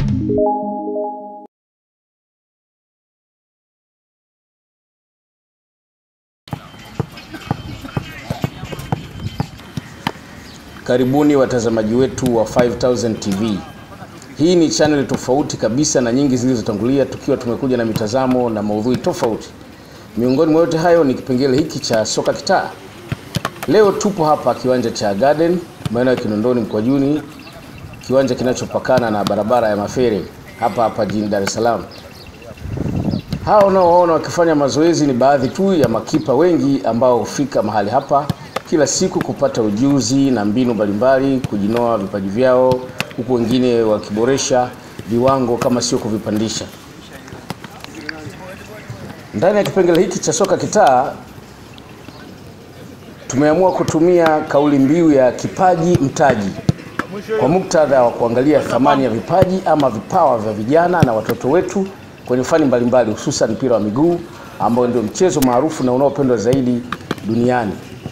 Karibuni watazamaji wetu wa 5000 TV. Hii ni channel tofauti kabisa na nyingi zilizotangulia, tukiwa tumekuja na mitazamo na maudhui tofauti. Miongoni mwa yote hayo ni kipengele hiki cha soka kitaa. Leo tupo hapa kiwanja cha Garden maeneo ya Kinondoni Mkwajuni, kiwanja kinachopakana na barabara ya Mafere hapa hapa jijini Dar es Salaam. Hao unaowaona wakifanya mazoezi ni baadhi tu ya makipa wengi ambao hufika mahali hapa kila siku kupata ujuzi na mbinu mbalimbali, kujinoa vipaji vyao, huku wengine wakiboresha viwango kama sio kuvipandisha. Ndani ya kipengele hiki cha soka kitaa tumeamua kutumia kauli mbiu ya kipaji mtaji kwa muktadha wa kuangalia thamani ya vipaji ama vipawa vya vijana na watoto wetu kwenye fani mbalimbali, hususan mpira wa miguu ambao ndio mchezo maarufu na unaopendwa zaidi duniani.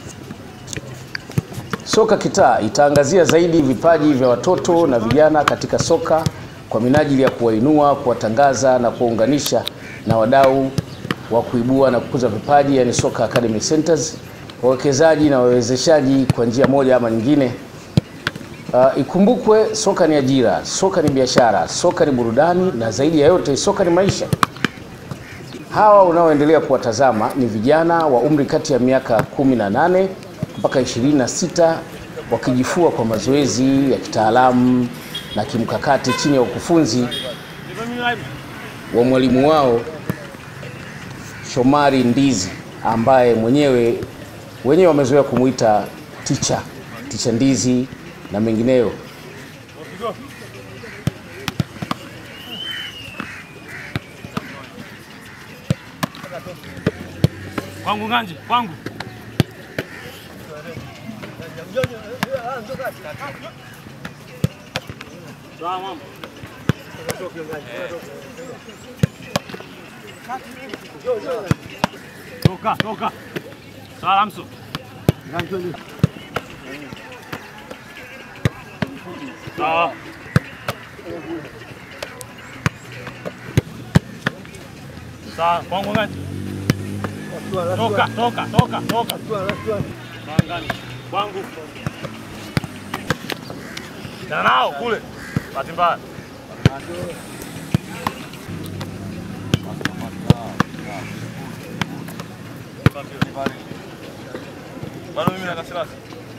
Soka kitaa itaangazia zaidi vipaji vya watoto na vijana katika soka kwa minajili ya kuwainua, kuwatangaza na kuwaunganisha na wadau wa kuibua na kukuza vipaji, yani Soka Academy Centers, wawekezaji na wawezeshaji kwa njia moja ama nyingine. Uh, ikumbukwe soka ni ajira, soka ni biashara, soka ni burudani na zaidi ya yote soka ni maisha. Hawa unaoendelea kuwatazama ni vijana wa umri kati ya miaka 18 mpaka 26 wakijifua kwa mazoezi ya kitaalamu na kimkakati chini ya ukufunzi wa mwalimu wao Shomari Ndizi ambaye mwenyewe wenyewe wamezoea kumuita ticha ticha Ndizi na mengineyo. Kwangu Ng'anji, kwangu. Sawa mama. Toka, toka. Sawa Lamso. Sawa. Sawa, kwangu Ng'anji. Toka, toka, toka, toka. Sawa Ng'anji. Kwangu. Tena nao kule. Bahati mbaya. Bado mimi na Kasirasi.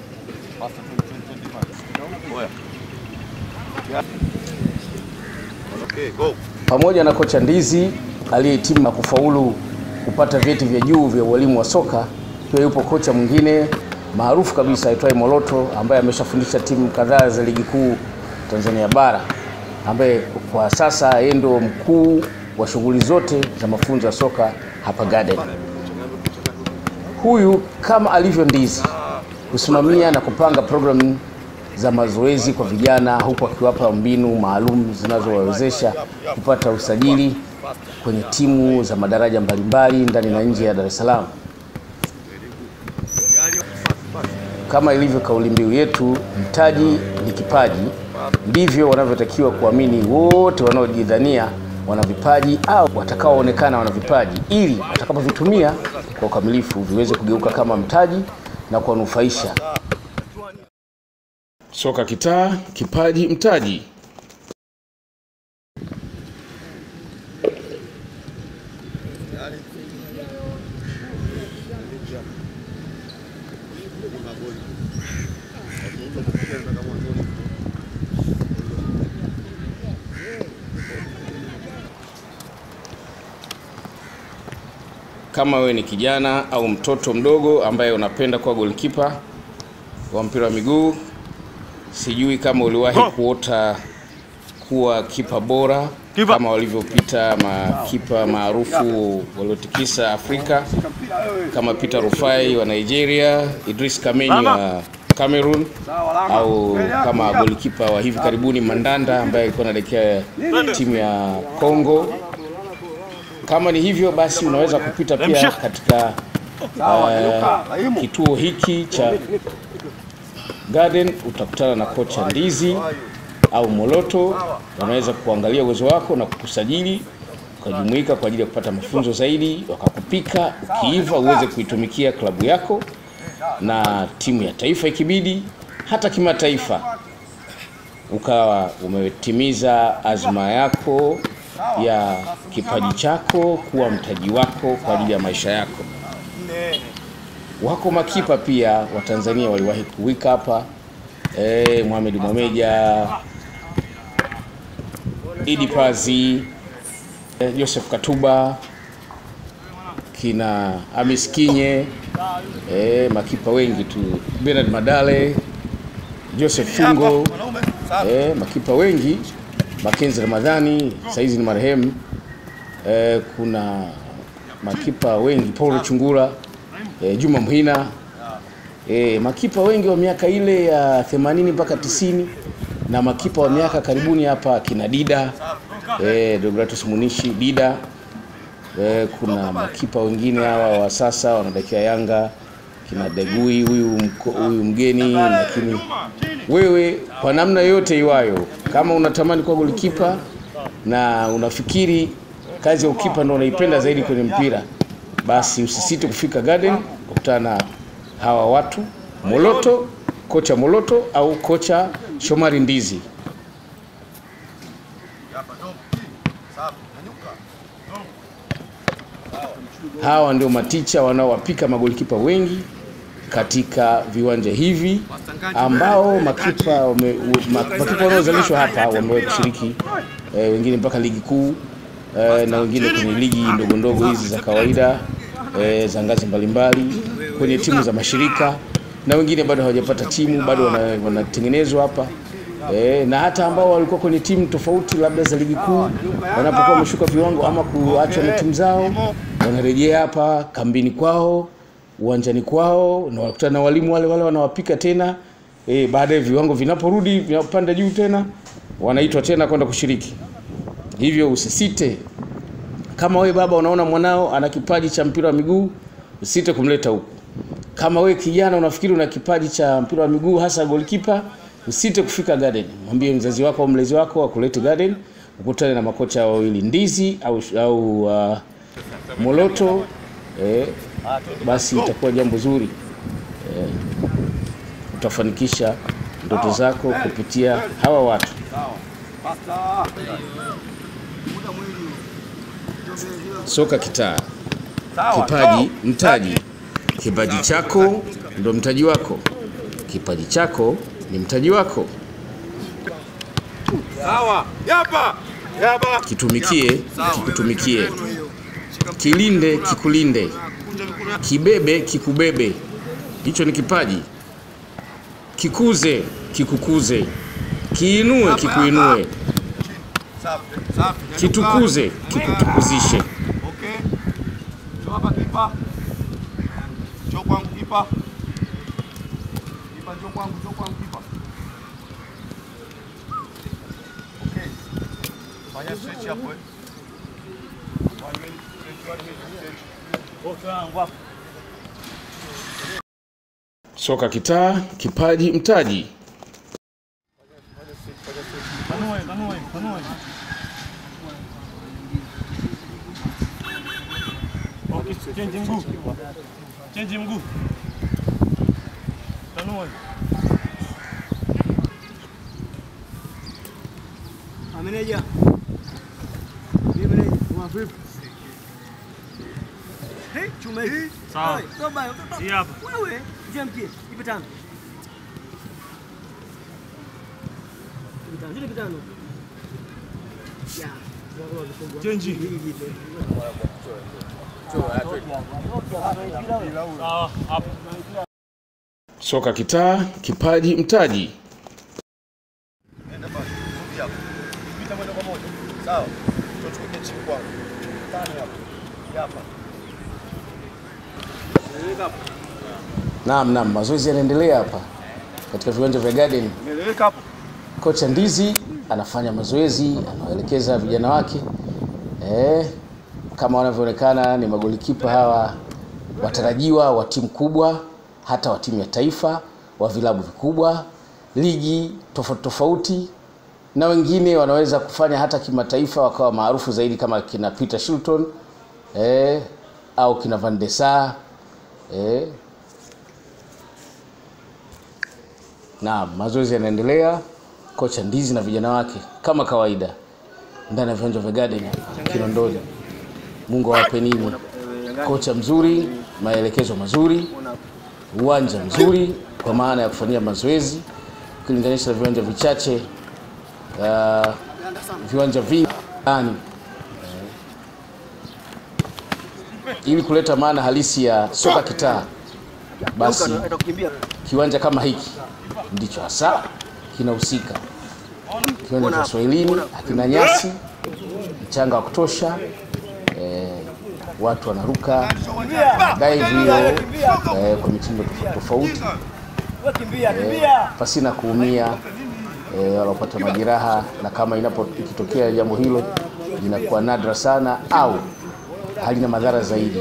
Okay, go. Pamoja na kocha Ndizi aliyehitimu na kufaulu kupata vyeti vya juu vya ualimu wa soka, pia yupo kocha mwingine maarufu kabisa aitwaye Moloto ambaye ameshafundisha timu kadhaa za ligi kuu Tanzania bara, ambaye kwa sasa yeye ndio mkuu wa shughuli zote za mafunzo ya soka hapa Garden. Huyu kama alivyo Ndizi husimamia na kupanga programu za mazoezi kwa vijana huku akiwapa mbinu maalum zinazowawezesha kupata usajili kwenye timu za madaraja mbalimbali ndani na nje ya Dar es Salaam. Kama ilivyo kauli mbiu yetu, mtaji ni kipaji, ndivyo wanavyotakiwa kuamini wote wanaojidhania wana vipaji au watakaoonekana wana vipaji, ili watakapovitumia kwa ukamilifu viweze kugeuka kama mtaji na kuwanufaisha. Soka kitaa, kipaji mtaji. Kama wewe ni kijana au mtoto mdogo ambaye unapenda kuwa golikipa wa mpira wa miguu, sijui kama uliwahi kuota kuwa kipa bora Kipa. kama walivyopita makipa maarufu waliotikisa Afrika kama Peter Rufai wa Nigeria, Idris Kameni wa Cameroon au kama golikipa wa hivi karibuni Mandanda ambaye alikuwa anaelekea timu ya Congo. Kama ni hivyo basi, unaweza kupita pia katika uh, kituo hiki cha Garden, utakutana na kocha Ndizi au Moloto wanaweza kuangalia uwezo wako na kukusajili ukajumuika kwa ajili ya kupata mafunzo zaidi, wakakupika ukiiva uweze kuitumikia klabu yako na timu ya taifa ikibidi, hata kimataifa, ukawa umetimiza azma yako ya kipaji chako kuwa mtaji wako kwa ajili ya maisha yako. Wako makipa pia wa Tanzania waliwahi kuwika hapa eh, Mohamed Mwameja, Idi Pazi, eh, Joseph Katuba, kina Amis Kinye, eh, makipa wengi tu, Bernard Madale, Joseph Fungo, eh, makipa wengi, Makenzi Ramadhani saizi ni marehemu. Eh, kuna makipa wengi Paul Chungura, eh, Juma Mhina, eh, makipa wengi wa miaka ile ya 80 mpaka 90 na makipa wa miaka karibuni hapa kina Dida eh, Deogratus Munishi Dida eh, kuna makipa wengine hawa wa sasa wanadakia Yanga kina Degui huyu mko- huyu mgeni, lakini wewe kwa namna yote iwayo, kama unatamani kuwa golikipa na unafikiri kazi ya ukipa ndio unaipenda zaidi kwenye mpira, basi usisite kufika Garden kukutana na hawa watu Moloto, kocha Moloto au kocha Shomari Ndizi. Hawa ndio maticha wanaowapika magolikipa wengi katika viwanja hivi ambao makipa wame, ma, makipa wanaozalishwa hapa wamewahi kushiriki eh, wengine mpaka ligi kuu eh, na wengine kwenye ligi ndogo ndogo hizi za kawaida eh, za ngazi mbalimbali kwenye timu za mashirika na wengine bado hawajapata timu bado wana- wanatengenezwa hapa eh, na hata ambao walikuwa kwenye timu tofauti labda za ligi kuu wanapokuwa wameshuka viwango ama kuachwa na timu zao wanarejea hapa kambini kwao uwanjani kwao na wakutana na walimu wale wale wanawapika tena e, baadaye viwango vinaporudi vinapanda juu tena wanaitwa tena kwenda kushiriki hivyo usisite kama we baba unaona mwanao ana kipaji cha mpira wa miguu usisite kumleta huku kama we kijana unafikiri una kipaji cha mpira wa miguu hasa golikipa usite kufika garden mwambie mzazi wako au mlezi wako akulete garden ukutane na makocha wawili ndizi au, au uh, moloto eh, basi itakuwa jambo zuri eh, utafanikisha ndoto zako kupitia hawa watu soka kitaa kipaji mtaji kipaji chako ndo mtaji wako kipaji chako ni mtaji wako Sawa. Yapa. Yapa. kitumikie kikutumikie kilinde kikulinde kibebe kikubebe hicho ni kipaji kikuze kikukuze kiinue kikuinue Safi. Safi. kitukuze kikutukuzishe Okay. Njoo hapa kipa. Njoo kwangu kipa. Kipa njoo kwangu, njoo kwangu kipa. Okay. Fanya stretch hapo eh. One minute, stretch, one minute, stretch. Okay, wangu hapo. soka kitaa kipaji mtaji Panue, panue, panue. Okay, change mguu. Change mguu. Panue. Meneja. Mimi meneja. Wa vipi? Hey, chuma hii. Sawa. Oi, Toba, toba. Hii hapa. Wewe, njia mkie. Ipe tano. Ipe tano, ipe tano. Ya. Change. Hii jipe. Sawa, hapo. soka kitaa kipaji mtaji Nenda basi. Rudi hapo. Pita moja kwa moja. Sawa. Tuchukue chini kwangu. Tani hapo. Hapa. Nieleweka hapo. naam naam mazoezi yanaendelea hapa katika viwanja vya garden Nieleweka hapo. kocha ndizi anafanya mazoezi anawaelekeza vijana wake eh, kama wanavyoonekana ni magolikipa hawa watarajiwa wa timu kubwa hata wa timu ya taifa wa vilabu vikubwa ligi tofauti tofauti na wengine wanaweza kufanya hata kimataifa wakawa maarufu zaidi kama kina Peter Shilton eh, au kina Van der Sar eh. Na mazoezi yanaendelea, kocha Ndizi na vijana wake kama kawaida ndani ya viwanja vya Garden Kinondoni. Mungu awape nini, kocha mzuri, maelekezo mazuri, uwanja mzuri kwa maana ya kufanyia mazoezi ukilinganisha na viwanja vichache uh, viwanja vingi ndani ili kuleta maana halisi ya soka kitaa, basi kiwanja kama hiki ndicho hasa kinahusika. Kiwanja cha Swahilini hakina nyasi, mchanga wa kutosha, eh, watu wanaruka dive hiyo eh, kwa mitindo tofauti eh, pasina kuumia eh, wala kupata majeraha, na kama inapo ikitokea jambo hilo linakuwa nadra sana au halina madhara zaidi.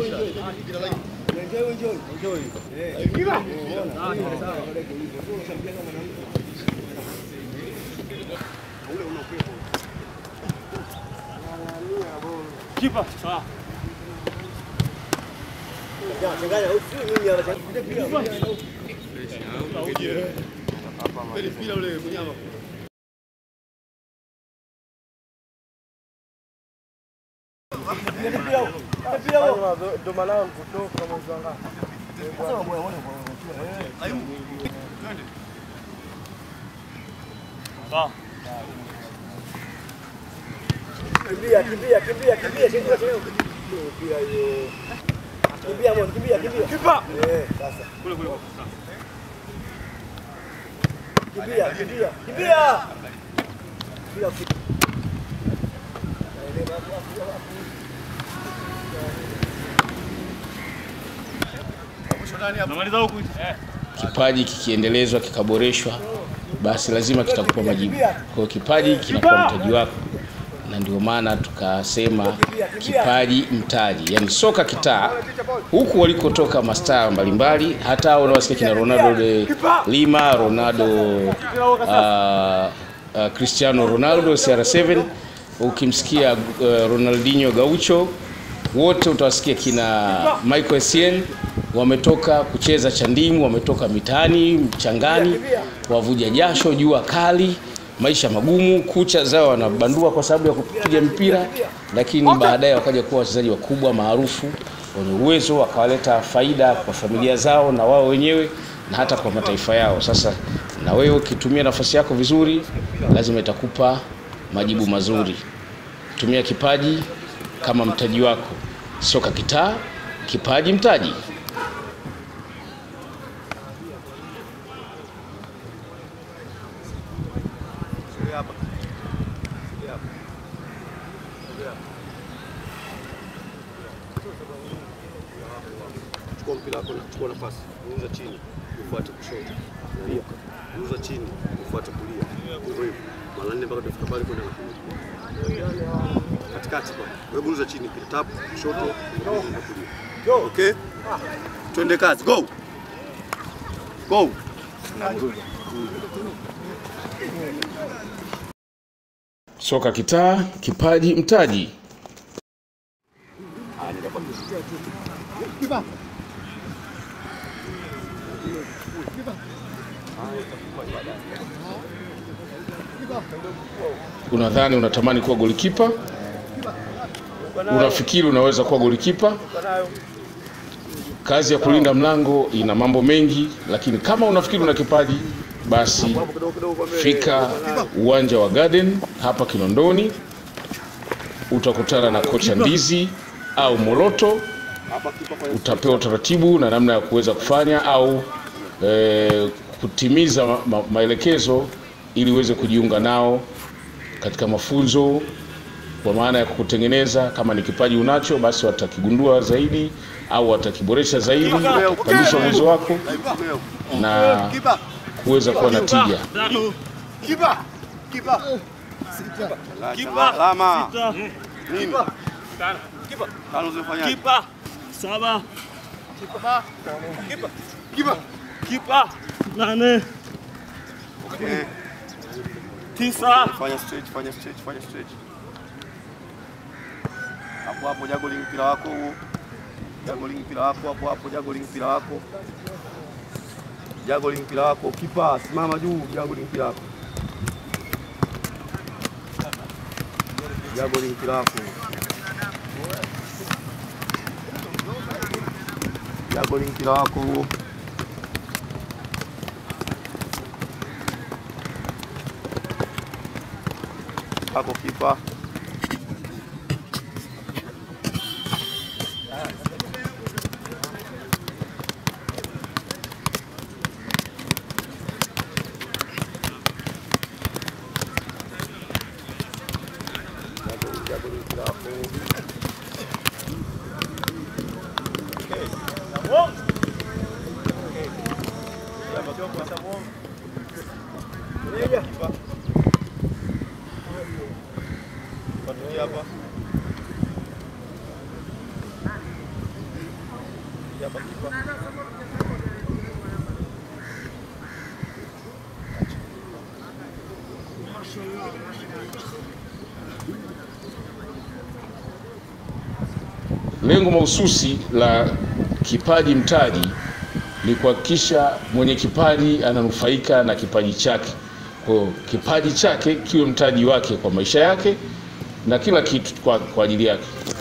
Kimbia, kimbia, kimbia, kimbia, kimbia, kimbia hiyo. Kimbia mwana, kimbia, kimbia. Kipa. Eh, sasa. Kule kule. Kimbia, kimbia, kimbia. Kimbia. Kipaji kikiendelezwa kikaboreshwa, basi lazima kitakupa majibu. Kwa hiyo kipaji kinakuwa mtaji wako, na ndio maana tukasema kipaji mtaji, yaani soka kitaa, huku walikotoka mastaa mbalimbali, hata hao unaosikia kina Ronaldo de Lima, Ronaldo uh, uh, Cristiano Ronaldo CR7, ukimsikia uh, Ronaldinho Gaucho, wote utawasikia kina Michael Essien wametoka kucheza chandimu, wametoka mitaani mchangani, wavuja jasho, jua kali, maisha magumu, kucha zao wanabandua kwa sababu ya kupiga mpira, lakini baadaye wakaja kuwa wachezaji wakubwa maarufu wenye uwezo, wakawaleta faida kwa familia zao na wao wenyewe na hata kwa mataifa yao. Sasa na wewe ukitumia nafasi yako vizuri, lazima itakupa majibu mazuri. Tumia kipaji kama mtaji wako. Soka kitaa, kipaji mtaji. Chukua mpira wako, chukua nafasi, geuza chini, ufuate kushoto, nyanyuka, geuza chini, ufuate kulia, hivyo hivyo mara nne mpaka utafika pale kwenda na kulia. katikati pale, wewe geuza chini, pita tap kushoto, geuza na kulia. Okay, twende kazi, go go. Soka kitaa, kipaji mtaji. Unadhani unatamani kuwa golikipa? Unafikiri unaweza kuwa golikipa? Kazi ya kulinda mlango ina mambo mengi, lakini kama unafikiri una kipaji, basi fika uwanja wa Garden hapa Kinondoni, utakutana na kocha Ndizi au Moloto, utapewa utaratibu na namna ya kuweza kufanya au e, kutimiza ma, ma, maelekezo ili uweze kujiunga nao katika mafunzo kwa maana ya kukutengeneza. Kama ni kipaji unacho, basi watakigundua zaidi au watakiboresha zaidi, kupandisha uwezo wako na kuweza kuwa na tija. Kipa, kipa, kipa, alama nini? Kipa, tano zimefanyaje? Kipa saba, Kipa, kipa, kipa nane, eh, tisa. Fanya stretch, fanya stretch, fanya stretch. Hapo hapo juggling mpira wako huo. Juggling mpira wako hapo hapo, juggling mpira wako. Juggling mpira wako, kipa simama juu, juggling mpira wako. Juggling mpira wako. Juggling mpira wako huo. Hapo kipa. Patulia hapa. Hapa kipa. Lengo mahususi la kipaji mtaji ni kuhakikisha mwenye kipaji ananufaika na kipaji chake. Kwa hiyo kipaji chake kiwe mtaji wake kwa maisha yake na kila kitu kwa, kwa ajili yake.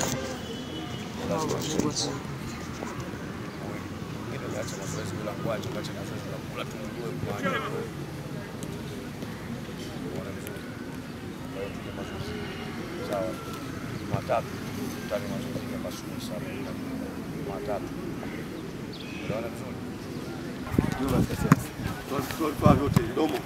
Sawa. Jumatatu tutani mazoezi ya asubuhi sana. Jumatatu. Unaona vizuri? Toa vifaa vyote, domo.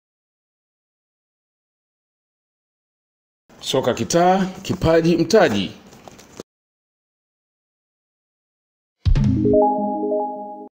Soka kitaa, kipaji mtaji.